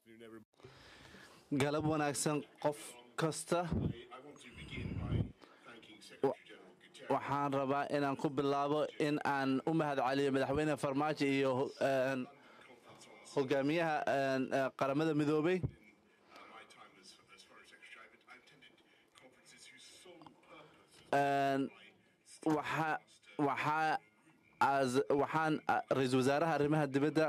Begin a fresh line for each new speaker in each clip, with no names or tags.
galab wanaagsan qof kasta waxaan rabaa inaan ku bilaabo in aan u mahad celiyo madaxweyne farmaajo iyo hogaamiyaha qaramada midoobay waxaan ra-iisul wasaaraha arrimaha dibadda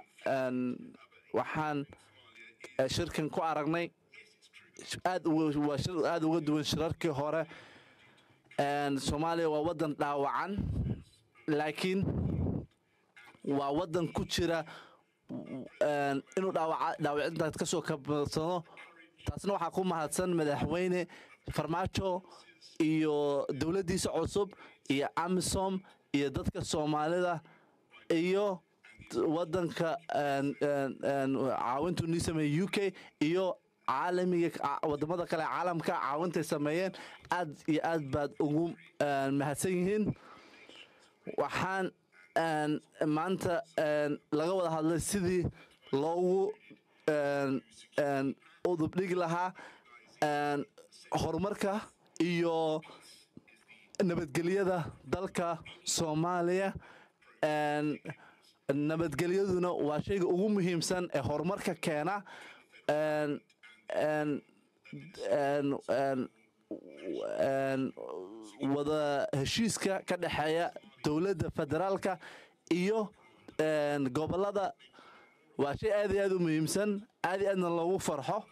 waxaan shirkan ku aragnay aad waa shir aada uga duwan shirarkii hore soomaaliya waa waddan dhaawacan laakiin waa waddan ku jira inuu dhaawacintaas ka soo kabadsano taasna waxaa ku mahadsan madaxweyne farmaajo iyo dowladdiisa cusub iyo amisom iyo dadka soomaalida iyo waddanka caawintuu nii sameeyey u k iyo caalamiga wadamada kale caalamka caawintay sameeyeen aad iyo aad baad ugu mahadsan yihiin waxaan maanta laga wada hadlay sidii loogu udubdhigi lahaa horumarka iyo nabadgelyada dalka soomaaliya nabadgelyaduna waa shayga ugu muhiimsan ee horumarka keena wada heshiiska ka dhexeeya dowladda federaalka iyo gobolada waa shay aad iyo aad u muhiimsan aad iyo aadna loogu farxo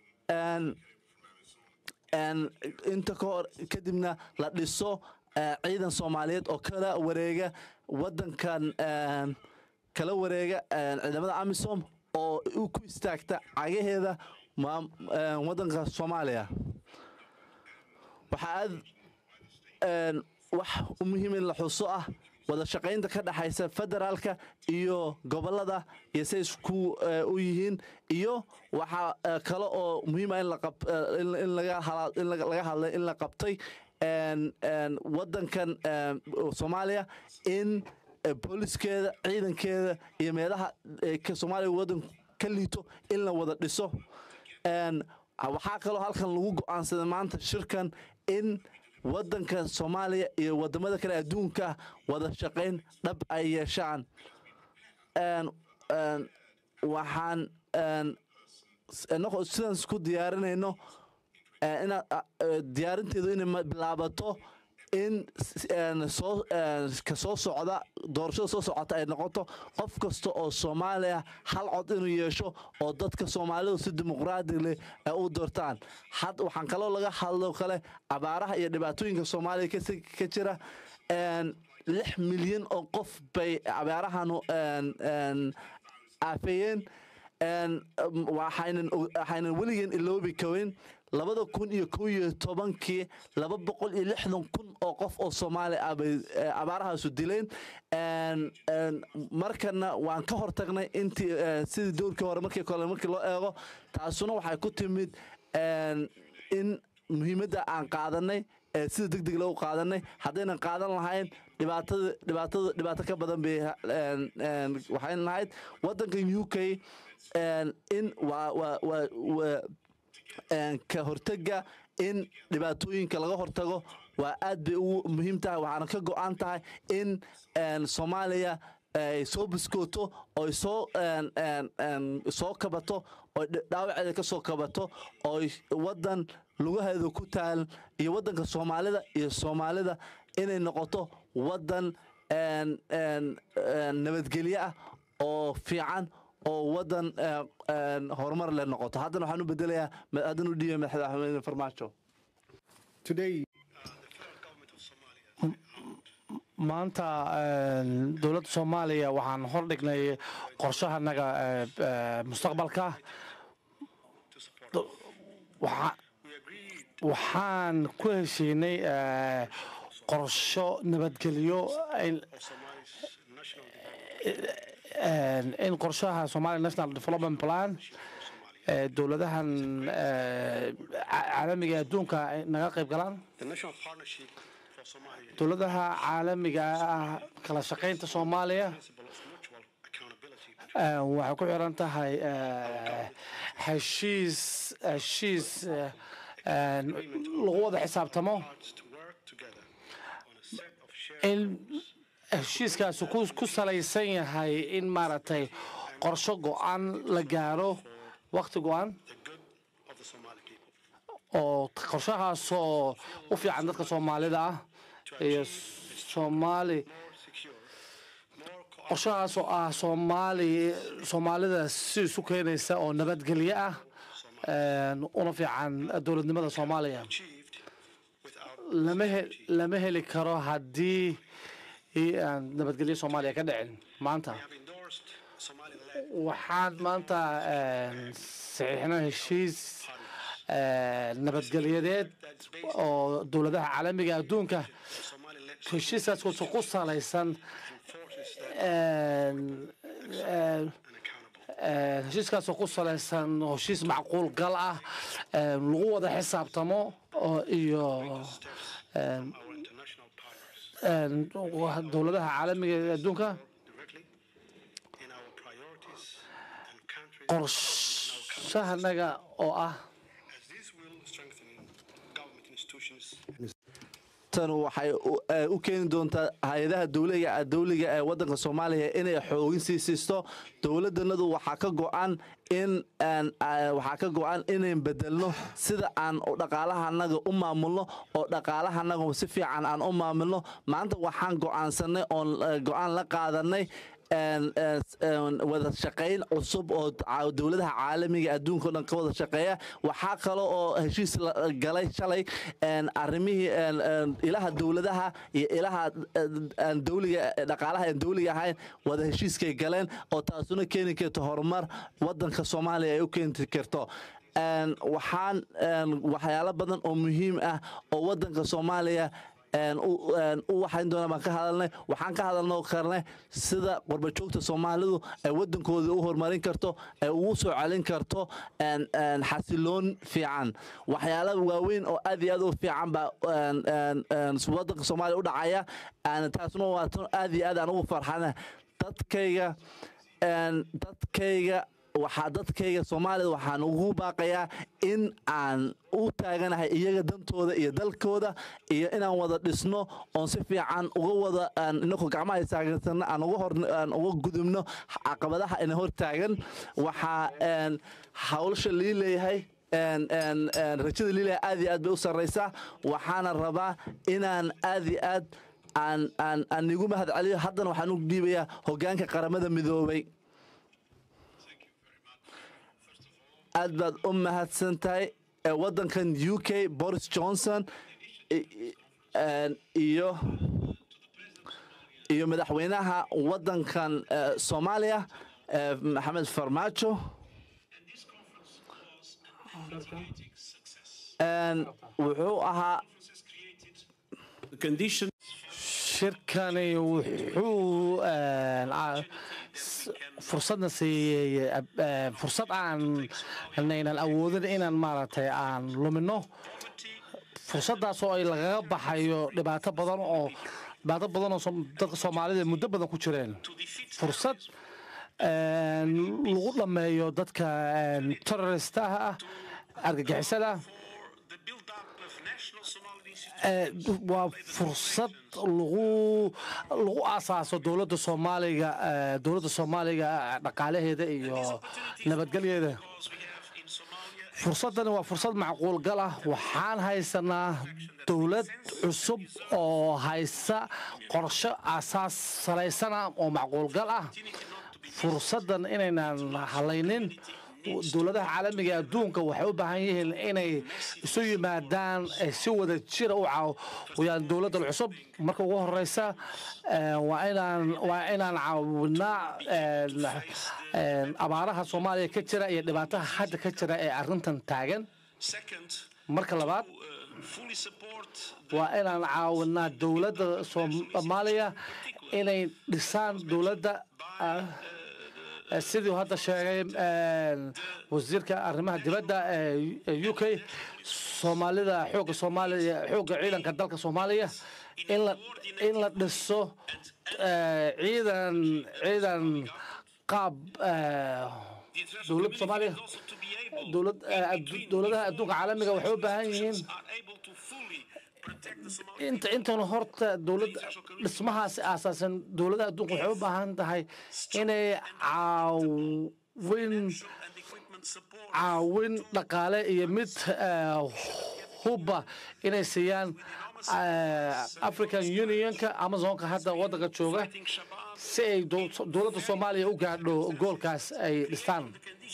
inta kahor kadibna la dhiso ciidan soomaaliyeed oo kala wareega wadankan kala wareega ciidamada amisom oo ku istaagta cagaheeda wadanka soomaaliya waxaa aad wax u muhiim in la xuso ah wada shaqaynta ka dhexaysa federaalka iyo gobolada iyo say isku u yihiin iyo waxaa kale oo muhiima in laga hadlay in la qabtay wadankan soomaaliya in booliskeeda ciidankeeda iyo meelaha soomaaliya wadan ka liito in la wada dhiso waxaa kaloo halkan lagu go-aansaday maanta shirkan in wadanka soomaaliya iyo wadamada kale adduunka wada shaqayn dhab ay yeeshaan waxaan sidaan isku diyaarinayno diyaarinteedu inay bilaabato in ka soo socda doorashada soo socota ay noqoto qof kasta oo soomaaliya hal cod inuu yeesho oo dadka soomaalidu si dimuqraadi leh ay u doortaan waxaan kaloo laga hadlo kale abaaraha iyo dhibaatooyinka soomaaliya ka jira lix milyan oo qof bay abaarahanu aafeeyeen waxaynan weligeen iloobi kaweyn labada kun iyo kow iyo tobankii laba boqol iyo lixdan kun oo qof oo soomaali ah bay abaarahaasu dileen markana waan ka hortagnay intii sidii dowrkii hore markii kole markii loo eego taasuna waxay ku timid in muhiimadda aan qaadanay sida deg deg loogu qaadanay haddaynan qaadan lahayn dhibaatada dhibaatada dhibaato ka badan bay waxayn lahayd waddankan u k in waa waa waa waa ka hortega in dhibaatooyinka laga hortago waa aad bay ugu muhiim tahay waxaana ka go-an tahay in soomaaliya ay soo biskooto oy soo soo kabato oy dhaawaceeda ka soo kabato oy waddan lugaheeda ku taal iyo waddanka soomaalida iyo soomaalida inay noqoto waddan nabadgelyo ah oo fiican oo waddan horumar leh noqoto haddana waxaan u bedelayaa haddana u dhiibay madaxweyne farmaajo
maanta dowladda soomaaliya waxaan hordhignay qorshahanaga mustaqbalka waxaan ku heshiinay qorsho nabadgelyo in qorshaha somalia national development plan dowladahan caalamiga adduunka naga qayb galaan dowladaha caalamiga ah kala shaqaynta soomaaliya Eh, waxay ku xiran tahay eh, heshiis heshiis eh, eh, lagu wada xisaabtamo
to work together on a set of shared
in heshiiskaasi ku ku salaysan yahay in maaragtay qorsho go-aan la gaaro waqti go-aan
the good of the Somali people.
oo qorshahaasoo u fiican dadka soomaalida ah iyo soomaali
More secure, more co-
qorshahaasoo ah soomaali soomaalida si isu keenaysa oo nabadgelyo ah een, una fiican dowladnimada soomaaliya
achieved without
lama he- lama heli karo haddii i- aan nabadgelyo soomaaliya ka dhicin maanta
have endorsed Somali-led
waxaan maanta een, saxiixnay heshiis een, nabadgelyadeed oo dowladaha caalamiga adduunka
Somali-led
heshiiskaas wuxuu ku salaysan
forces that
een, een,
and accountable.
een, heshiiskaasoo ku salaysan heshiis macquul gal ah een, lagu wada xisaabtamo oo iyo een,
Our international partners
een, wa- dowladaha caalamiga ee adduunka
directly in our priorities and country
qorshahanaga oo ah
as this will strengthen government institutions
tan waxay u- eh, u keeni doontaa hay-adaha dowliga dowliga ee wadanka soomaaliya inay xoogin sii siisto dowladanadu waxaa ka go-an in aan, ah, waxaa ka go-an inayn bedelno sida aan u dhaqaalahanaga u maamulno oo dhaqaalahanaga si fiican aan u maamulno maanta waxaan go-aansanay oon eh, go-aan la qaadanay een, een, een, wada shaqayn cusub oo ca- dowladaha caalamiga adduunka o dhan ka wada shaqeeya waxaa kale oo heshiis la galay shalay een, arrimihii een, een, ilaha dowladaha iyo ilaha een, een, dowliga dhaqaalaha aan dowliga ahayn wada heshiiskay galeen oo taasuna keeni karto horumar wadanka soomaaliya ay u keeni karto Een, waxaan een, waxyaalo badan oo muhiim ah oo wadanka soomaaliya een, u een, u waxayn doona baan ka hadalnay waxaan ka hadalnoo karnay sida qurbajoogta soomaalidu ay wadankooda u horumarin karto ay ugu soo celin karto een, een, xasiloon fiican waxyaala waaweyn oo aad iyo aad u fiican baa een, een, een, wadanka soomaaliya u dhacaya Een, taasna waa tan aad iyo aad aan ugu farxana dadkayga een, dadkayga waxaa dadkayga soomaalida waxaan ugu baaqayaa in aan u taaganahay iyaga dantooda iyo dalkooda iyo inaan wada dhisno oon si fiican uga wada aan inakoo gacmaha istaagansanno aan uga hor aan uga gudubno caqabadaha ina hor taagan waxaa een, hawlsha lii leeyahay een, een, een, rajada lii leeyahay aad iyo aad bay u sarraysaa waxaana rabaa inaan aad iyo aad aan aan aan igu mahad celiyo haddana waxaan u dhiibayaa hoggaanka qaramada midoobay aad baad u mahadsan tahay ee waddankan u k boris johnson i- i- een, iyo iyo madaxweynaha waddankan eh, soomaaliya eh, maxamed farmaajo Een, wuxuu ahaa
condition
shirkani wuxuu een, a- s- fursadna siiyey eh, fursad aan naynan awoodin inaan maaragtay aan lumino fursadaasoo ay lagaga baxayo dhibaato badan oo dhibaato badan oo som- dadka soomaalida muddo badan ku jireen fursad een, lagu dhammeeyo dadka een, terroristaha ah argagixisada
the build-up of national Somali institutions
Eh, waa fursad lagu lagu aasaaso dowladda soomaaliga eh, dowladda soomaaliga eh, dhaqaalaheeda iyo nabadgelyeeda
because we have in Somalia
fursadani waa fursad macquul gal ah waxaan haysanaa dowlad cusub oo haysa qorshe aasaas salaysana oo macquul gal ah fursaddan inaynan halaynin dowladaha caalamiga ee adduunka waxay u baahan yihiin inay isu yimaadaan ay si wada jira u caawiyaan dowladdan cusub marka ugu horeysa eh, waa inaan waa inaan caawinaa eh, eh, abaaraha soomaaliya ka jira iyo dhibaataha hadda ka jira ee arrintan taagan
second
marka labaad
uh, fully support
waa inaan caawinaa dowladda soomaaliya inay dhisaan dowladda ah, eh, sidii hadda sheegay eh, wasiirka arrimaha dibadda ee u k soomaalida xoogga soomaaliya xoogga ciidanka dalka soomaaliya in la in la dhiso eh, ciidan ciidan qaab eh, dowladda soomaaliya dowlad eh, addu- dowladaha adduunka caalamiga waxay u baahan yihiin inta intan horta dowlad dhismahaas aasaasan dowladaha adduunka waxay u baahan tahay inay caawin caawin dhaqaale iyo mid eh, hubba inay siiyaan eh, african unionka amazonka hadda waddanka jooga si ay dow- dowladda soomaaliya u gaadho goolkaas ay dhistaan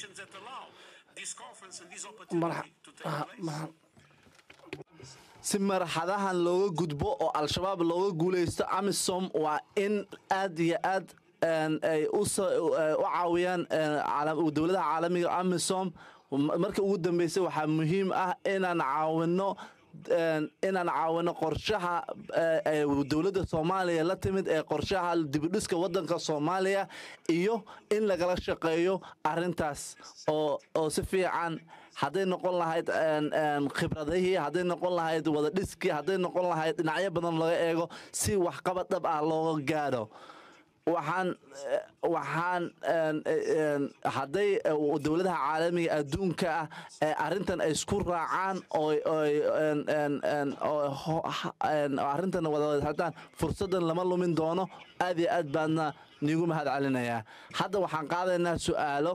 Marxa- ah, marxa-
si marxadahan looga gudbo oo al-shabaab looga guuleysto amisom waa in aad iyo aad een, ay u sa- eh, u caawiyaan een, caala- dowladaha caalamiga amisom M- marka ugu dambeysay waxaa muhiim ah inaan caawino een, inaan caawino qorshaha eh, ee dowladda soomaaliya la timid ee qorshaha dibidhiska wadanka soomaaliya iyo in lagala shaqeeyo arintaas oo oo si fiican hadday noqon lahayd een, een, khibradihii hadday noqon lahayd wada dhiskii hadday noqon lahayd dhinacyo badan laga eego si waxqabad dhab ah looga gaadho waxaan eh, waxaan een, eh, een, hadday eh, dowladaha caalamiga adduunka ah ee arrintan ay isku raacaan oo oy een, een, een, oo ho- ha- een, oo arrintan wada hadaan fursaddan lama lumin doono aad iyo aad baadna niigu mahad celinayaa hadda waxaan qaadaynaa su'aalo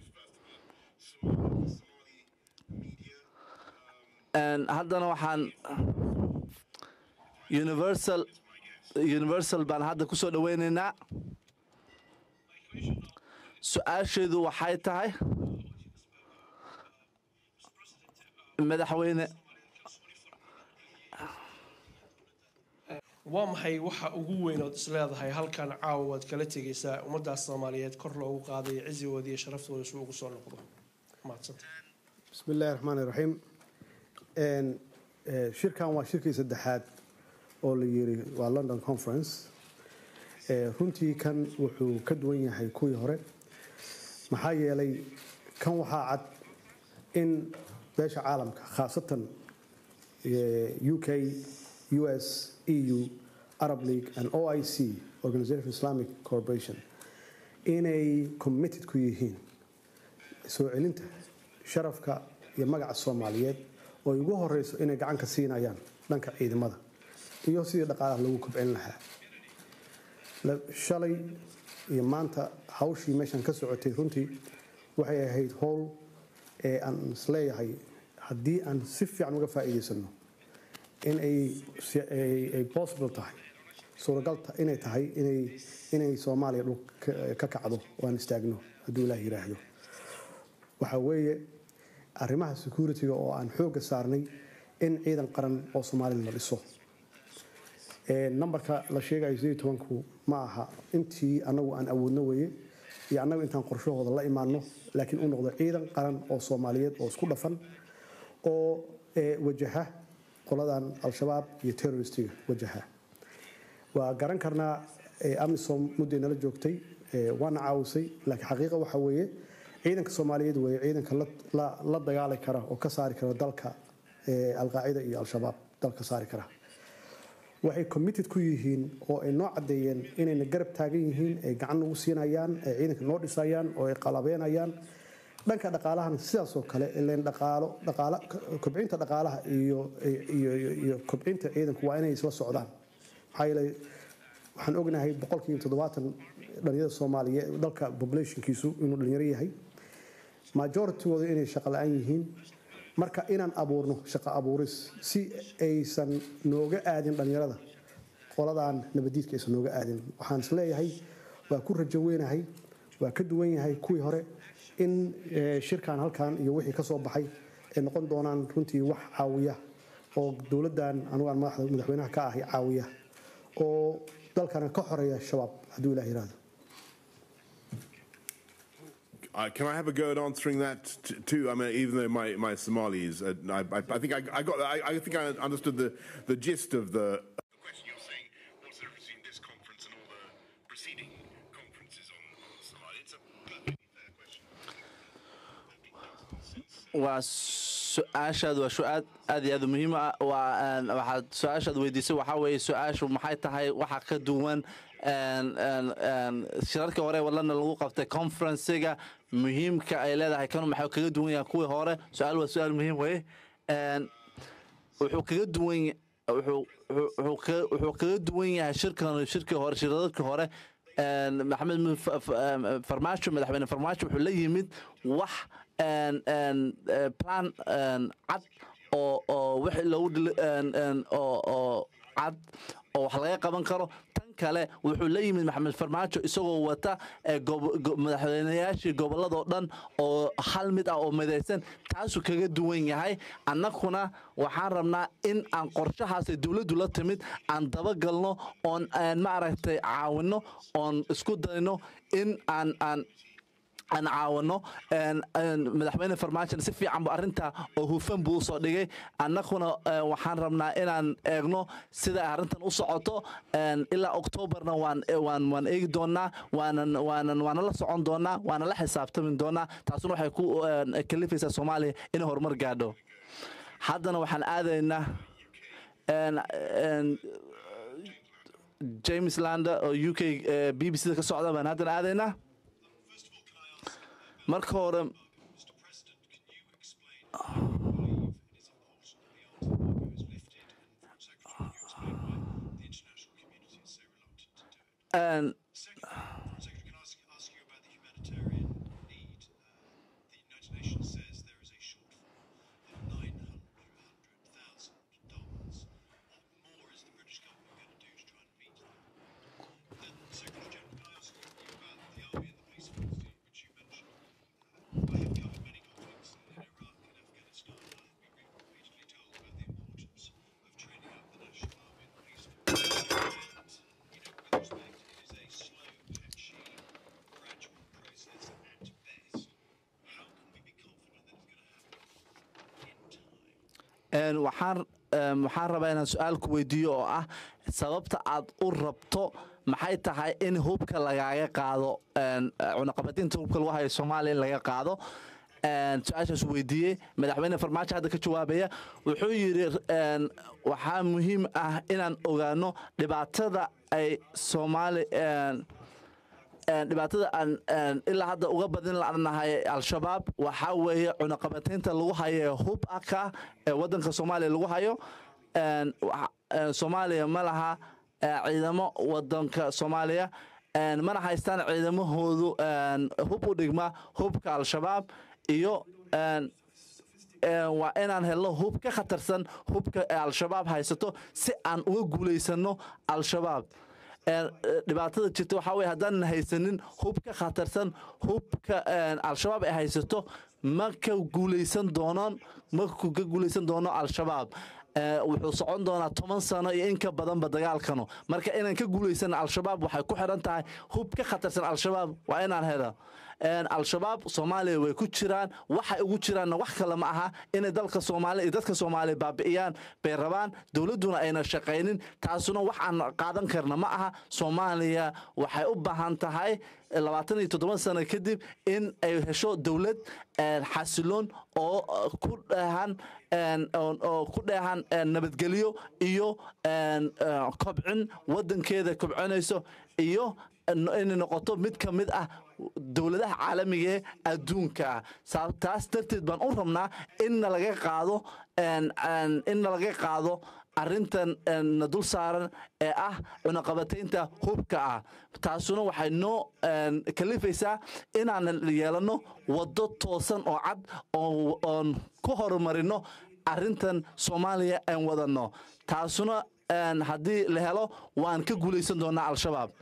Een, haddana waxaan universal universal baan hadda ku soo dhoweynaynaa su-aasheedu waxay tahay madaxweyne
waa maxay waxa ugu weyn ood isleedahay halkan caawa waad kala tegaysaa ummadaas soomaaliyeed kor loogu qaaday cisigooda iyo sharaftooda si ugu soo noqdo mahadsanta
bismi illaahi raxmaani raxiim Een, eh, shirkan waa shirkii saddexaad oo la yiri waa london conference Eh, runtii kan wuxuu ka duwan yahay kuwii hore maxaa yeelay kan waxaa cad in beesha caalamka khaasatan eh, u k u s eu arab league and oic organization for islamic corporation inay committed ku yihiin soo celinta sharafka iyo magaca soomaaliyeed oo ay ugu horeyso inay gacan ka siinayaan dhanka ciidamada iyo sidii dhaqaalaha lagu kobcin lahaa La- shalay iyo maanta hawshii meeshan ka socotay runtii waxay ahayd howl ee aan isleeyahay haddii aan si fiican uga faa'iidaysano in ay si- ay ay possible tahay suuragal ta- inay tahay inay inay soomaaliya dhul ka- ka kacdo oo aan istaagno hadduu ilaah yiraahdo waxaa weeye arrimaha security-ga oo aan xoogga saarnay in ciidan qaran oo soomaalida la dhiso Ee, nambarka la sheegayo sidii tobanku ma aha intii anagu aan awoodno weeye iyo annagu intaan qorshahooda la imaano laakiin u noqdo ciidan qaran oo soomaaliyeed oo isku dhafan oo ee, wajaha qoladan al-shabaab iyo terroristiga wajaha waa garan karnaa ee, amisom mudday nala joogtay ee, waana caawisay laakiin xaqiiqa waxa weeye ciidanka soomaaliyeed weeye ciidanka la- la- la dagaali kara oo ka saari kara dalka ee, alqaacida iyo al-shabaab dalka saari kara waxay committed ku yihiin oo ay noo caddeeyeen inayna garab taagan yihiin ay gacan nagu siinayaan ay ciidanka noo dhisayaan oo ay qalabeenayaan dhanka dhaqaalahana sidaasoo kale ileen dhaqaalo dhaqaala kobcinta dhaqaalaha iyo iyo iyo- iyo kobcinta ciidanku waa inay isla socdaan maxaa yeelay waxaan ognahay boqolkiiba toddobaatan dhalinyarada soomaaliyeed dalka populationkiisu inuu dhalinyaro yahay majoritygooda inay shaqo la-aan yihiin marka inaan abuurno shaqo abuuris si aysan nooga aadin dhalinyarada qoladan nabadiidka aysan nooga aadin waxaan is leeyahay waa ku rajo weynahay waa ka duwan yahay kuwii hore in eh, shirkan halkan iyo wixii ka soo baxay ay noqon doonaan runtii wax caawiya oo dowladdan anugu aan madaxda madaxweynaha ka ahay caawiya oo dalkana ka xoreeya shabaab hadduu ilaah yiraahdo
Uh, can I have a go at answering that t- too? I mean, even though my, my Somali is, uh, I, I, I think I, I got, I, I think I understood the, the gist of the.
The question you're saying, what's the difference between this conference and all the preceding conferences on, on Somalia? It's a perfectly fair question.
waa su-aashaad waa su-aad aad iyo aad u muhiim ah waa een, waxaad su-aashaad weydiisay waxaa weeye su-aashu maxay tahay waxa ka duwan een, een, een, shirarkii hore wadlana lagu qabtay conferencega muhiimka ay leedahay kanu maxay kaga duwan yahay kuwii hore su-aal waa su-aal muhiim weye Een, wuxuu kaga duwan ya- wuxuu wuxuu- wuxuu kaga- wuxuu kaga duwan yahay shirkan shirkii hore shiradadkii hore een, maxamed mu- fa- fa- em, farmaajo madaxweyne farmaajo wuxuu la yimid wax een, een, eh, plan een, cad oo oo wixii loogu dhili- een, een, oo oo cad oo wax laga qaban karo tan kale wuxuu la yimid maxamed farmaajo isagoo wata eh, gobo- go- madaxweynayaashii gobolladoo dhan oo hal mid ah oo midaysan taasuu kaga duwan yahay annaguna waxaan rabnaa in aan qorshahaasay dowladdu la timid aan dabagalno oon aan maaragtay caawinno oon isku dayno in aan aan aan caawino een- een madaxweyne farmaajo si fiican bu arrinta oo hufan buu usoo dhigay annaguna eh, waxaan rabnaa inaan eegno sida ay arrintan u socoto een, ilaa oktoobarna waan waan waan eegi doonaa waanan waanan waana la socon doonaa waana la xisaabtami doonaa taasuna waxay ku een, kalifaysaa soomaaliya inay horumar gaadho haddana waxaan aadaynaa een- een, james lander oo u k eh, b b c da ka socda baan haddana aadaynaa marka hore een,
Secretary, can I ask, ask you about the humanitarian need? Uh, the United Nations says there is a shortfall of nine hundred thousand dollars. What more is the British government going to do to try and meet that? Then, Secretary General, can I ask you about the army and the police force, which you mentioned? I have covered many conflicts in Iraq and Afghanistan. and I have been repeatedly told about the importance of training up the national army and police force. And, you know, with respect, it is a slow, patchy, gradual process at best. How can we be confident that it's going to happen in time?
een, waxaan een, waxaan rabaa inaan su-aal ku weydiiyo oo ah sababta aad u rabto maxay tahay in hubka lagaaga qaado een, cunaqabadinta hubka lagu hayo soomaaliya in laga qaado een, su-aashaas weydiiyey madaxweyne farmaajo hadda ka jawaabaya wuxuu yidhi een, waxaa muhiim ah inaan ogaano dhibaatada ay soomaali een, een, dhibaatada aan een, ilaa hadda uga badin lanahay al-shabaab waxaa weeye cunaqabataynta lagu hayo hub aka ee wadanka soomaaliya lagu hayo een, waxa- een, soomaaliya ma laha ee, ciidamo wadanka soomaaliya een, mana haystaan ciidamahoodu een, hub u dhigma hubka al-shabaab iyo een, een, waa inaan helno hub ka khatarsan hubka ee al-shabaab haysato si aan uga guulaysano al-shabaab Een, eh, dhibaatada jirta waxaa weye haddaanan haysanin hub ka khatarsan hubka een, al-shabaab ay haysato ma ka guulaysan doonaan ma ku- ka guulaysan doono al-shabaab Eh, wuxuu socon doonaa toban sano iyo in ka badanba dagaalkanu marka inaan ka guulaysan al-shabaab waxay ku xiran tahay hub ka khatarsan al-shabaab waa inaan helo Een, al-shabaab soomaaliya way ku jiraan waxay ugu jiraanna wax kale ma aha inay dalka soomaaliya iyo dadka soomaaliya baabi'iyaan bay rabaan dowladduna ayna shaqaynin taasuna wax aan qaadan karna ma aha soomaaliya waxay u baahan tahay labaatan iyo toddoba sano kadib in ay hesho dowlad een, xasiloon oo uh, ku dheehan een, oo oo ku dheehan een, nabadgelyo iyo een, uh, kobcin wadankeeda kobcinayso iyo inay noqoto mid ka mid ah dowladaha caalamiga ee adduunka ah Saa- taas darteed baan u rabnaa in laga qaado een, een, in laga qaado arrintan een, na dul saaran ee ah cunaqabataynta hubka ah taasuna waxay noo een, kalifaysaa inaan yeelano waddo toosan oo cad oo- oon ku horumarino arrintan soomaaliya aan wadano taasuna een, haddii la helo waan ka guulaysan doonaa al-shabaab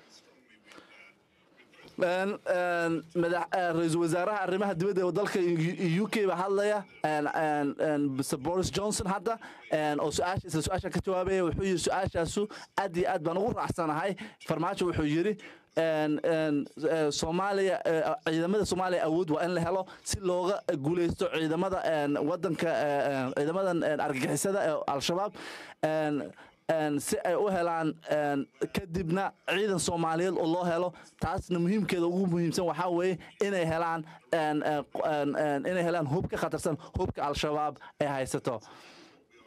Een, een, madax- eh, ra-iisul wasaaraha arrimaha dibadda ee dalka u k baa hadlaya een, een, een, mr boris johnson hadda een, oo su-aasha isla su-aasha ka jawaabaya wuxuu yidhi su-aashaasu aad iyo aad baan ugu raacsanahay farmaajo wuxuu yidhi een, een, eh, soomaaliya eh, ciidamada soomaaliya awood waa in la helo si looga guuleysto ciidamada een, wadanka eh, eh, ciidamadan een, argagixisada ee al-shabaab een, een, si ay u helaan een, kadibna ciidan soomaaliyeed oo loo helo taasna muhiimkeeda ugu muhiimsan waxaa weeye inay helaan een, een, een, een, inay helaan hub ka khatarsan hubka al-shabaab ay haysato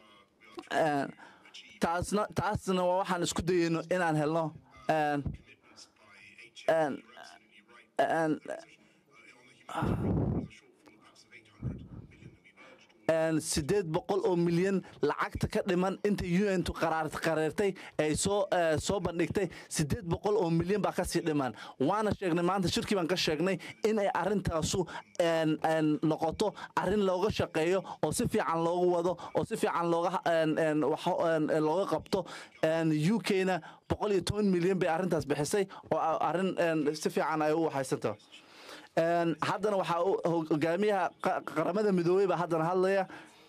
Een, taasna taasna waa waxaan isku dayeyno inaan helno een, and and sideed boqol oo milyan lacagta ka dhiman inta un tu qareertay ay soo soo bandhigtay sideed boqol oo milyan baa kasii dhiman waana sheegnay maanta shirkii baan ka sheegnay inay arintaasu noqoto arin looga shaqeeyo oo si fiican loogu wado oo si fiican looga looga qabto u k-na boqol iyo toban milyan bay arrintaas bixisay oo arin si fiican ay u waxaysantaho haddana waxaa hogaamiyaha qaramada midoobey baa haddana hadlaya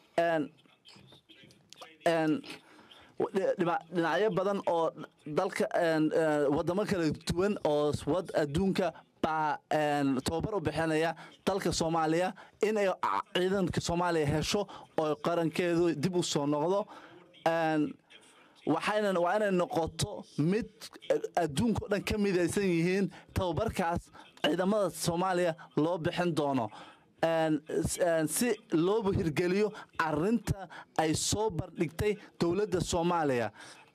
dhinacyo badan oo dalka wadamo kala duwan oo wad adduunka baa tababar u bixinaya dalka soomaaliya inay ciidanka soomaaliya hesho oo qarankeedu dib u soo noqdo waxayna waa inay noqoto mid adduunka o dhan ka midaysan yihiin tababarkaas ciidamada soomaaliya loo bixin doono si looba hirgeliyo arinta ay soo bardhigtay dowladda soomaaliya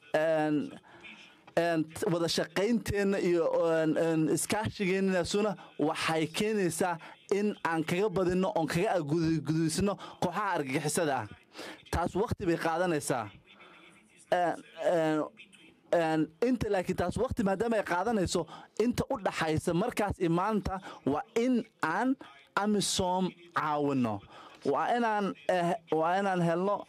wada shaqaynteenna iyo iskaashigeenasuna waxay keenaysaa in aan kaga badinno oon kaga gudaysano kooxaha argagixisada ah taas wakti bay qaadanaysaa inta laakiin taas wakti maadaama ay qaadanayso inta u dhaxaysa markaas iyo maanta waa in aan amisom caawino waa inaan waa inaan helno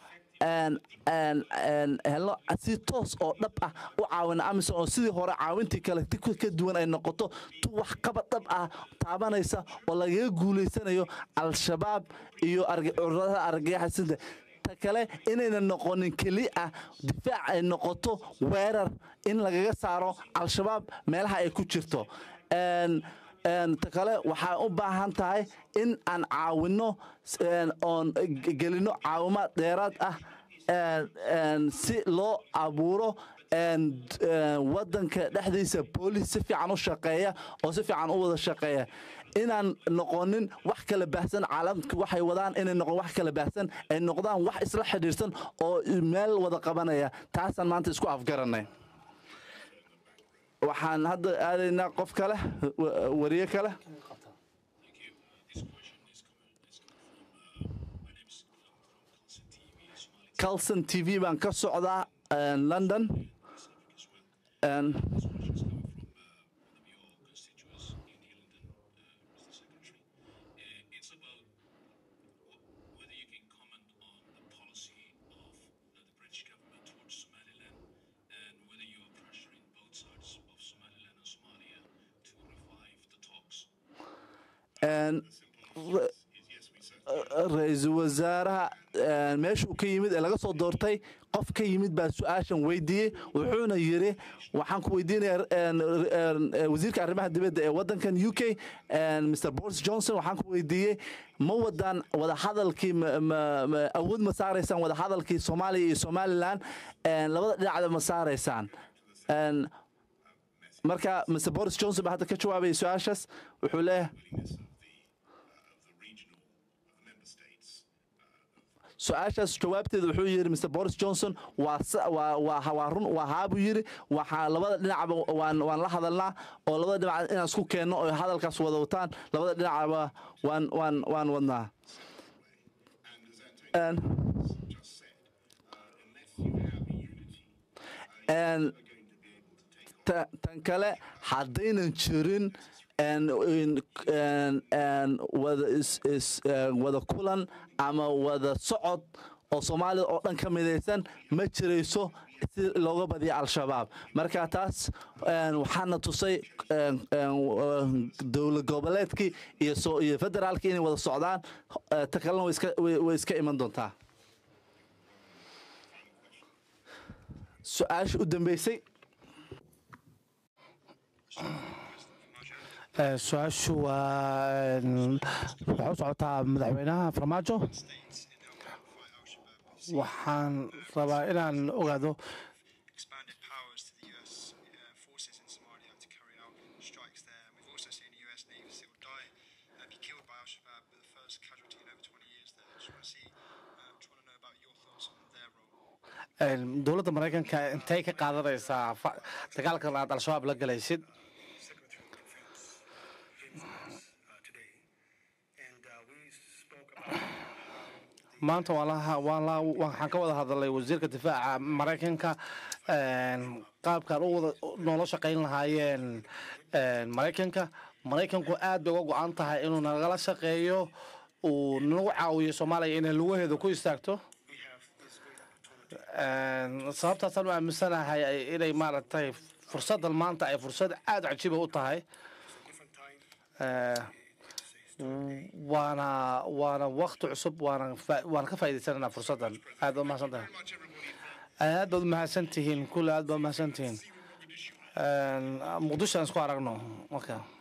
helno si toos oo dhab ah u caawina amisom oo sidii hore caawintii kale ka duwan ay noqoto tu wax qabad dhab ah taabanaysa oo lagaga guulaysanayo al-shabaab iyo curadaha argagaxisada ta kale inayna noqonin keli ah difaac ay noqoto weerar in lagaga saaro al-shabaab meelaha ay ku jirto ta kale waxaa u baahan tahay in aan caawinno oon gelino caawimaad dheeraad ah si loo abuuro wadanka dhexdiisa boolis si fiican u shaqeeya oo si fiican u wada shaqeeya inaan noqonin wax kala baahsan caalamka waxay wadaan inay noqon wax kala baahsan ay noqdaan wax isla xidhiirsan oo meel wada qabanaya taasaan maanta isku afgaranay waxaan hadda aadaynaa qof kale wariye kale calson t v baan ka socdaa london
It's about whether you can comment on the policy of the British government towards Somaliland and whether you are pressuring both sides of Somaliland and Somalia to revive the talks.
ra-iisul wasaaraha meeshuu ka yimid ee laga soo doortay qof ka yimid baa su-aashan weydiiyey wuxuuna yiri waxaan ku weydiinaya wasiirka arrimaha dibadda ee wadankan u k mr boris johnson waxaan ku weydiiyey ma wadaan wadahadalkii awood ma saaraysaan wadahadalkii soomaaliya iyo somalilan labada dhinacda ma saaraysaan marka mr boris johnson baa hadda ka jawaabaya su-aashaas wuxuu leeyahay su-aashaas jawaabteeda wuxuu yidhi mr boris johnson waa run waa haabuu yidhi waxaa labada dhinacba waan la hadalnaa oo labada dhinac inaan isku keenno oo hadalkaas wada wataan labada dhinacba waan waan waan wadnaa tan kale haddaynan jirin wada kulan ama wada socod oo soomaalida oo dhan ka midaysan ma jirayso si looga badiya al-shabaab marka taas waxaana tusay dowlad goboleedkii iyo federaalkii inay wada socdaan ta kalena way iska iman doontaa su-aasha u dambeysay
su-aashu waa waxay u socotaa madaxweynaha farmaajo waxaan rabaa inaan ogaado
expanded powers to the US uh, forces in Somalia to carry out strikes there. And we've also seen a US Navy SEAL die, uh, be killed by Al Shabaab, the first casualty in over 20 years there. Just want to see, uh, just want to know about your thoughts on their role.
dowladda maraykanka intay ka qaadanaysaa dagaalkan aad al-shabaab la galaysid maanta waan la waan la waxaan ka wada hadalay wasiirka difaaca maraykanka een, qaabkaan u wada noola shaqayn lahaayeen een, maraykanka maraykanku aad bay uga go-an tahay inuu nagala shaqeeyo uu nagu caawiyo soomaaliya inay lugaheeda ku istaagto Een, sababtaasaan u aaminsanahay ay- inay maaragtay fursaddan maanta ay fursad aada cajiiba u tahay Eh, waana waana wakti cusub waana fa- waana ka faa'iidaysananaa fursaddan aad baad umahadsan tahay aad baad umahadsan tihiin kulle aad baad umahadsan tihiin muqdisho aan isku aragno marka